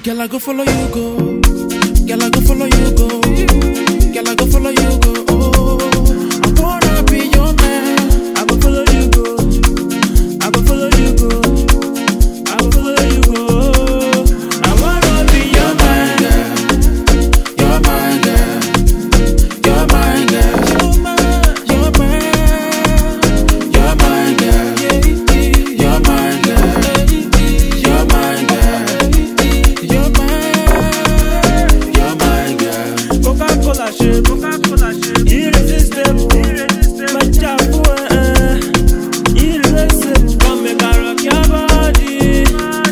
Girl, I go follow you go. Girl, I go follow you go. Girl, I go follow you go. Oh, I wanna be your man. I go follow you go. I go follow you go. I go follow you go. I wanna be your man. You're my girl. You're my girl. You're my. You're my girl. You're my girl. You're my girl. You're my. You're my girl. Coca-Cola ṣe Coca-Cola ṣe irresistible mẹja fún ẹ irreversible come make I rock your body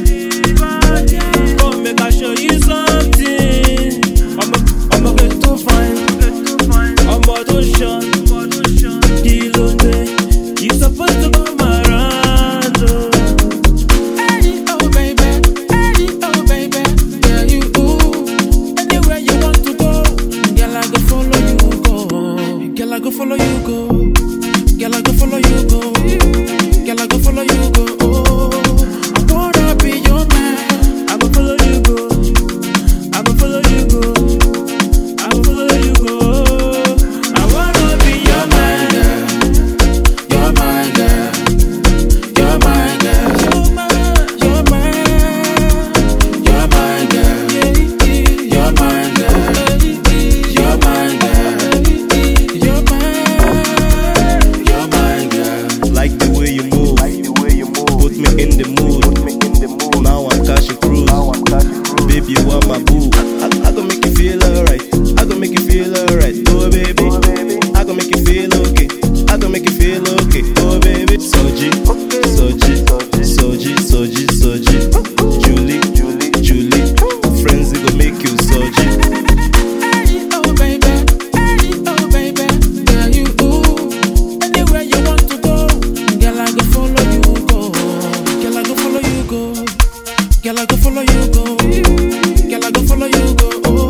come make I show you something ọmọ ọmọ kẹ tó fine ọmọ tó ṣan kí ló dé you suppose to come around o. Hey, oh baby, hey, oh baby, yeah you ooh. Anywhere you want to go, girl I go follow you go. Girl I go follow you go. Girl I go follow you go. Girl I go follow you go. Oh, I wanna be your man. I go follow you go. I go follow you go. I go follow you go. I wanna be your man. You're my girl. You're my girl. You're my. You're my girl. You're my girl. You're my girl. You're my. You're my girl. Like the way you move, put me in the mood. Now I'm cashing cruise. Baby, you are my boo. I, I gonna make you feel alright. I gonna make you feel alright. Oh baby, I gonna make you feel okay. I gonna make you feel okay. Oh baby, Soji, Soji, Soji, Soji, Soji. Julie, Julie, Julie. Friends, they gonna make you Soji. Hey, oh baby, hey, oh baby, yeah you ooh. Anywhere you want to go, girl I go follow you go. Girl I go follow you go. Girl I go follow you go. Girl I go follow you go. Oh,